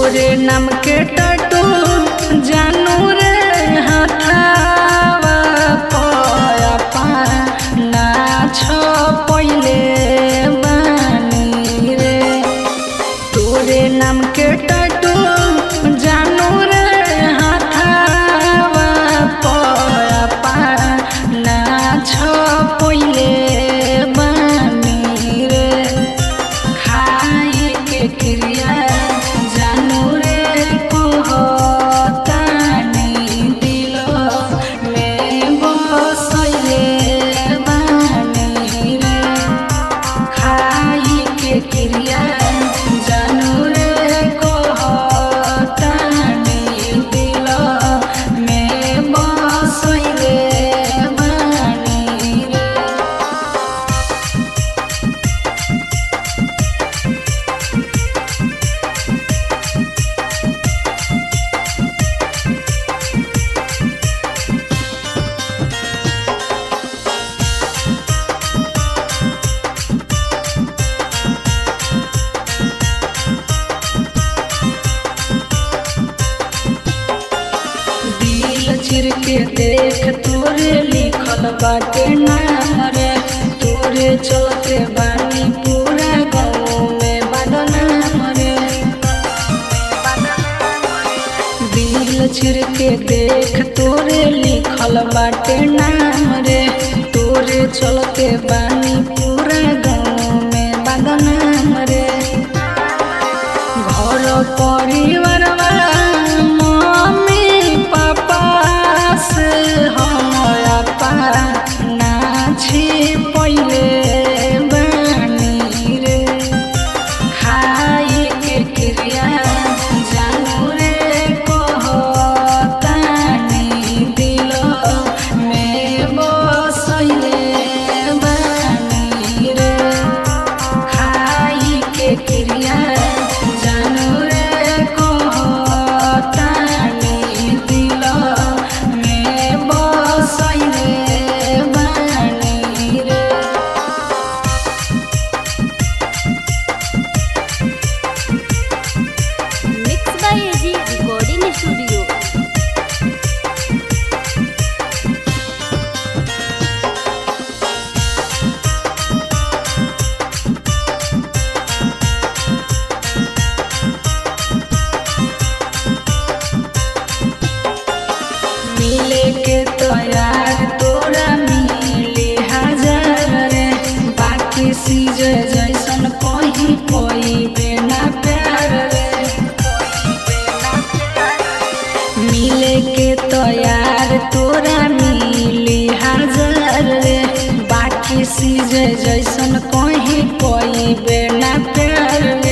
तोरे नाम के टटू जानू रे हथावा पया पाना छ पहिले बानी रे तोरे नाम के टटू जानू रे हथावा पया पाना छ पहिले बानी रे खाए के क्रिया जानू रे कहतानी दिल में बसैले बानी रे खाए के क्रिया जानू रे कहतानी दिल में बसैले बानी रे दिल चिर के देख तोरे लिखल बाटे नाम रे तोरे चलते बानी पूरा गाँव में बदनाम रे दिल चिर के देख तोरे लिखल बाटे नाम रे तोरे चलते बानी पूरा गाँव में बदनाम रे घर परिवार मम्मी पापा से हम अपना छी पहिले बानी रे खाए के क्रिया जानू रे कहतानी दिल में बसैले बानी रे खाई के क्रिया जानू रे कहतानी दिल में बसैले बानी रे mix by AG recording studio मिले के तैयार तोरा मिले हजार रे बाकी सीज जैसन कहीं कोई बिना प्यार रे मिले के तैयार तोरा मिले हजार रे बाकी सीज जैसन कहीं कोई बिना प्यार रे